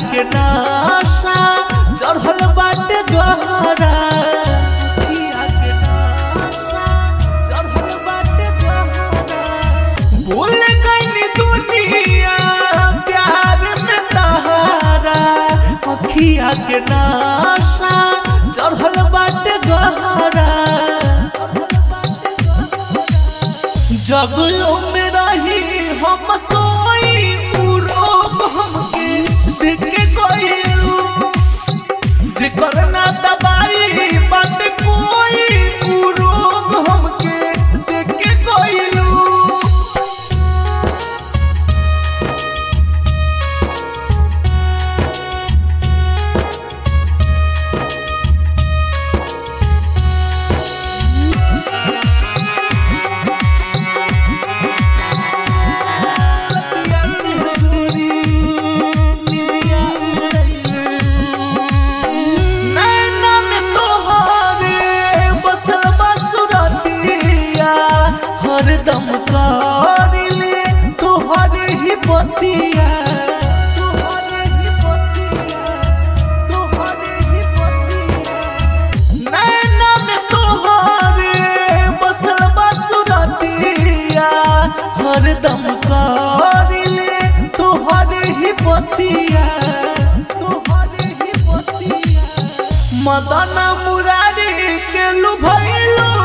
के नाशा चढ़ल बाटे गहरा अखिया के नाशा चढ़ल बाटे गहरा भूल गई दुनिया प्यार में तहारा अखिया के नाशा चढ़ल बाटे गहरा जगलो में रही हम सोई उ रोग हमके देख के गइलू जेकर ना दवाई बात कोई उ रोग हमके देख के गइलू नैना में तोहरे बसल बसुरतिया हरदम करिले तोहरे ही बतिया तोहरे ही बतिया तोहरे ही बतिया नैना में तोहरे बसल बसुरतिया हरदम करिले तोहरे ही बतिया तोहरे ही बतिया मदन मुरारी के लुभैलू